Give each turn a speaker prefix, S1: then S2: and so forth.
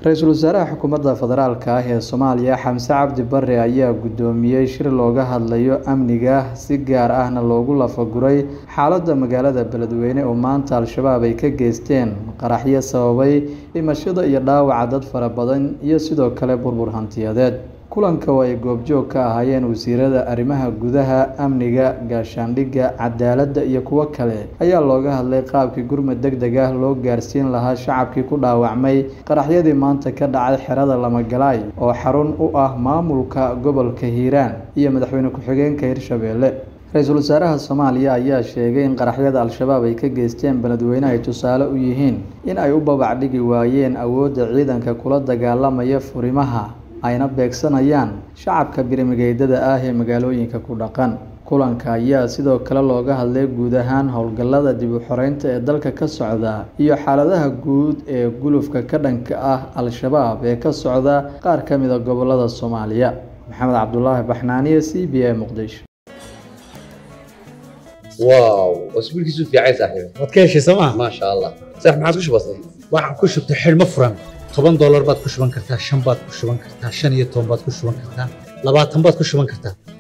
S1: ra-iisul wasaaraha xukuumadda federaalk ah ee soomaaliya xamse cabdi bare ayaa guddoomiyey shir looga hadlayo amniga si gaar ahna loogu lafaguray xaaladda magaalada beledweyne oo maanta al-shabaab ay ka geysteen qaraxyo sababay dhimashada iyo dhaawaca dad fara badan iyo sidoo kale burbur hantiyadeed kulanka oo ay goobjoog ka ahaayeen wasiirada arrimaha gudaha amniga gaashaandhigga cadaaladda iyo kuwo kale ayaa looga hadlay qaabkii gurmad deg deg ah loo gaarsiin lahaa shacabkii ku dhaawacmay qaraxyadii maanta ka dhacay xerada lamagalaay oo xarun u ah maamulka gobolka hiiraan iyo madaxweyne ku-xigeenka hirshabeelle ra-iisul wasaaraha soomaaliya ayaa sheegay in qaraxyada al-shabaab ay ka geysteen beledweyne ay tusaale u yihiin in ay u babac dhigi waayeen awoodda ciidanka kula dagaalamaya furimaha ayna beegsanayaan shacabka birimigeydada ah ee magaalooyinka ku dhaqan kulanka ayaa sidoo kale looga hadlay guud ahaan howlgallada dib u xoreynta ee dalka ka socda iyo xaaladaha guud ee gulufka ka dhanka ah al-shabaab ee ka socda qaar ka mid a gobolada soomaaliya maxamed cabdulaahi baxnaaniye c b a muqdisho
S2: واو اسبوع كيسو في عايز صاحبي
S3: waad ka heshay sooma
S2: ما شاء الله صح ما عادش بسيط
S3: waxaan ku shubtay xidhmo furan toban doolar baad ku shuban kartaa shan baad ku shuban kartaa shan iyo toban baad ku shuban kartaa labaatan baad ku shuban kartaa